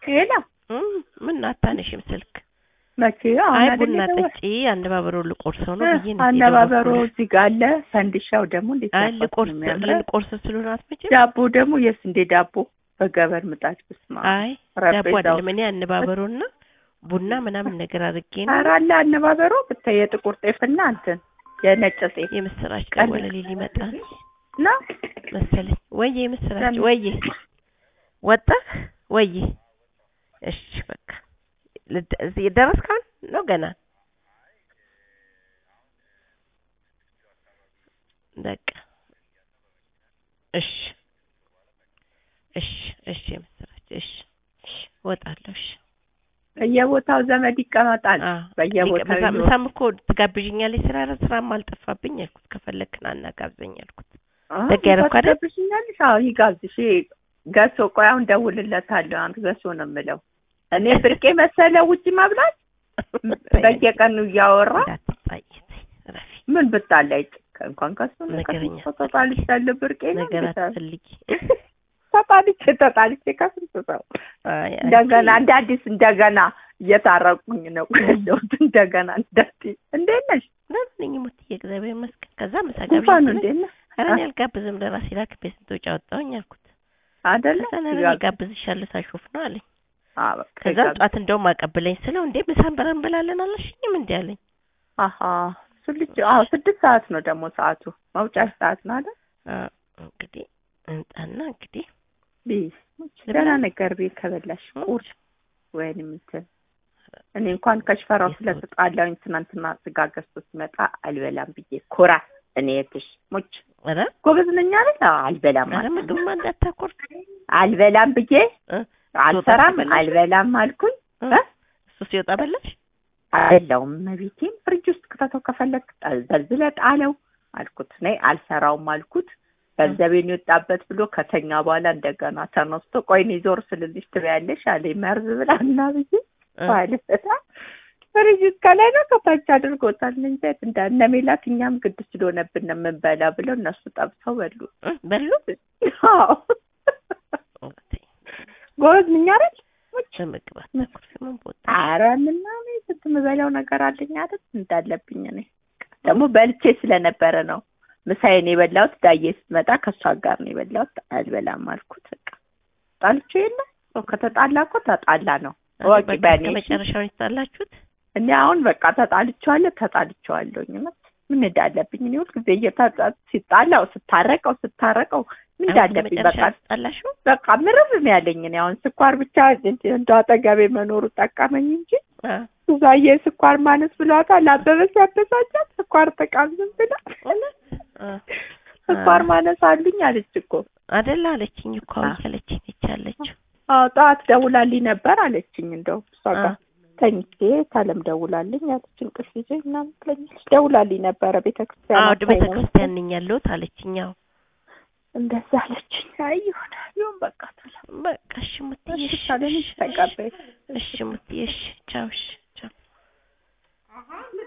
ሄላ እም፣ ምን አታነሽም ስልክ? መቼ አሁን አይ አይደል ቡና የደወል- ጠጪ አነባበሮ ልቆርሰው ነው እ፣ ብዬ ነው አነባበሮ የደወልኩልሽ። እዚህ ጋር አለ። ፈንዲሻው ደግሞ እንዴት አይ አባቱ ልቆርስ ነው የሚያምረው። ልንቆርስ ስለሆነ አትመጭም? ዳቦ ደግሞ የስንዴ ዳቦ በገበር ምጣድ ብስማ አይ ዳቦ ረጴዛው አይደለም እኔ አነባበሮና ቡና ምናምን ነገር አድርጌ ነው ኧረ አለ አነባበሮ ብታይ የጥቁር ጤፍና እንትን የነጭ ጤፍ የምስራች ቀን- ደወለልኝ ሊመጣ ነው። መሰለኝ። ወዬ የምስራች ለምን? ወዬ ወጣህ ወዬ? እሺ በቃ ልደ- እዚህ ደረስክ አሁን ነው ገና? በቃ እሺ እሺ እሺ የምስራች እሺ እሺ እወጣለሁ። እሺ በየቦታው ዘመድ ይቀመጣል። አዎ በየቦታው ምሳ- ይዞ- ምሳም እኮ ትጋብዥኛለሽ ስራ ስራም አልጠፋብኝ አልኩት። ከፈለክ ና እና ጋብዘኝ አልኩት። አዎ፣ ደግ ያደረኩ አይደል? ይጋብዝሽኛለሽ? አዎ ይጋብዝሽ። ገሶ ቆይ አሁን ደውልለታለሁ። አንተ ገሶ ነው የምለው እኔ ብርቄ መሰለ ውጭ መብላት በየቀኑ እያወራ እንዳትጣይ ተይ፣ እረፊ። ምን ብታላይ እንኳን ከሱ ነገረኛ ተጣልቻለሁ። ብርቄ ነው ነገር እንዴ? አትፈልጊ። ተጣልቼ ተጣልቼ ከስንት ሰው አይ አንቺ እንደገና እንደ አዲስ እንደገና እየታረቁኝ ነው ያለሁት። እንደገና እንደት እንዴት ነሽ? ደህና ነኝ ሙትዬ፣ እግዚአብሔር ይመስገን። ከዛ ምሳ ጉንፋኑ ጋብዥኝ እንዴት ነህ? ኧረ እኔ አልጋብዝም ለራሴ ላክቤ ስንት ወጪ አወጣሁኝ አልኩት። አይደለ ከዛ ኧረ እኔ ጋብዝሻለሁ ሳሾፍ ነው አለኝ። አዎ በቃ ከዛ ይጋብዝ። ጧት እንደውም አቀብለኝ ስለው እንዴ ምሳን በረን እንበላለን አላልሽኝም እንዴ አለኝ። አሀ እሱ ልጅ አዎ ስድስት ሰዓት ነው ደግሞ ሰዓቱ መውጫሽ ሰዓት ነው አይደል? አዎ እንግዲህ እንጣና እንግዲህ ቢስ ደህና ነገር ቤት ከበላሽ ቁርስ ወይንም እንትን እኔ እንኳን ከሽፈራው ስለተጣላሁኝ ትናንትና ስጋ ገዝቶ ሲመጣ አልበላም ብዬ ኮራ እኔ የትሽ ሞች ኧረ ጎበዝ ነኝ አይደል? አዎ አልበላም ኧረ አልኩኝ። ምግብማ እንዳታኮርፍ አልበላም ብዬ እ አልሰራም በላሽ? አልበላም አልኩኝ። እ? እ? እሱ ሲወጣ በላሽ? አይደለውም መቤቴን ፍሪጅ ውስጥ ክተተው ከፈለግ ዘልዝለ ጣለው አልኩት። ነይ አልሰራውም አልኩት። ገንዘቤን የወጣበት ብሎ ከተኛ በኋላ እንደገና ተነስቶ ቆይ እኔ ዞር ስልልሽ ትበያለሽ አለኝ። መርዝ ብላ እና ብዬ እ? ባለፈታ ፍሪጅ ውስጥ ከላይ ነው ከታች አድርጎታል። እንጀት እንደ እነ ሜላት እኛም ግድ ስለሆነብን ነው የምንበላ ብለው እነሱ ጠብሰው በሉ። እ? በሉ አዎ ጎበዝ ነኝ አይደል? በምግብ አታኮርፊ ምን ቦታ ኧረ ምና እኔ ስንት የምበላው ነገር አለኝ አይደል እንዳለብኝ እኔ ደግሞ በልቼ ስለነበረ ነው ምሳዬን የበላሁት ዳዬ ስትመጣ ከእሷ ጋር ነው የበላሁት አልበላም አልኩት በቃ ጣልቼ የለ ሰው ከተጣላ እኮ ተጣላ ነው እወቂ በቃ በእኔ እስከ መጨረሻው ነው የተጣላችሁት? እኔ አሁን በቃ ተጣልቼዋለሁ ተጣልቼዋለሁኝ እውነት ምን እንዳለብኝ እኔ ሁልጊዜ እየታጣ ሲጣላው ስታረቀው ስታረቀው ምን እንዳለብኝ በቃ መጨረሻ ተጣላችሁ? በቃ ምርር ነው ያለኝ እኔ አሁን ስኳር ብቻ እንደ አጠገቤ መኖሩ ጠቀመኝ እንጂ አ ሱዛዬ ስኳር ማነስ ብሏታል። አበበች ያበሳጫት ስኳር ተቃምዝም ብላ እውነት? አ ስኳር ማነስ አሉኝ አለች እኮ። አይደል አለችኝ እኮ አ። እያለችኝ ነች ያለችው። አዎ ጠዋት ደውላልኝ ነበር አለችኝ። እንደው እሷ አ ጋር ተኝቼ ታለም ደውላልኝ አለች። እንቅልፍ ይዞኝ ምናምን ትለኛለች። ደውላልኝ ነበረ ቤተ ክርስቲያን አዎ አታኝ ቤተ ነው ክርስቲያን ነኝ ያለሁት አለችኝ። አዎ እንደዛ አለችኝ። አይ ይሁን ይሁን በቃ ሰላም በቃ እሺ ሙትዬ እሺ እሺ ታለም እሺ ተቀበይ እሺ ሙትዬ እሺ ቻው እሺ ቻው